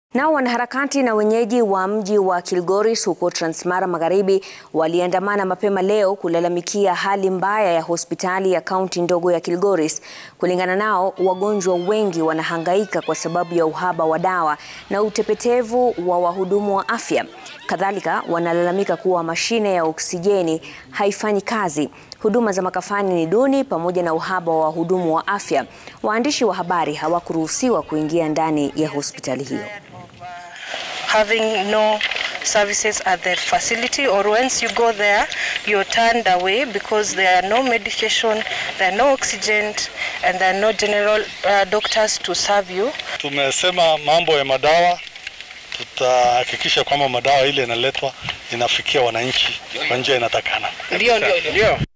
Nao wanaharakati na wenyeji wa mji wa Kilgoris huko Transmara Magharibi waliandamana mapema leo kulalamikia hali mbaya ya hospitali ya kaunti ndogo ya Kilgoris. Kulingana nao, wagonjwa wengi wanahangaika kwa sababu ya uhaba wa dawa na utepetevu wa wahudumu wa afya. Kadhalika, wanalalamika kuwa mashine ya oksijeni haifanyi kazi. Huduma za makafani ni duni pamoja na uhaba wa wahudumu wa afya. Waandishi wa habari hawakuruhusiwa kuingia ndani ya hospitali hiyo. having no services at the facility or once you go there you're turned away because there are no medication there are no oxygen and there are no general uh, doctors to serve you Tumesema mambo ya madawa, tutahakikisha kwamba madawa ile inaletwa inafikia wananchi kwa njia inatakana. ndio ndio ndio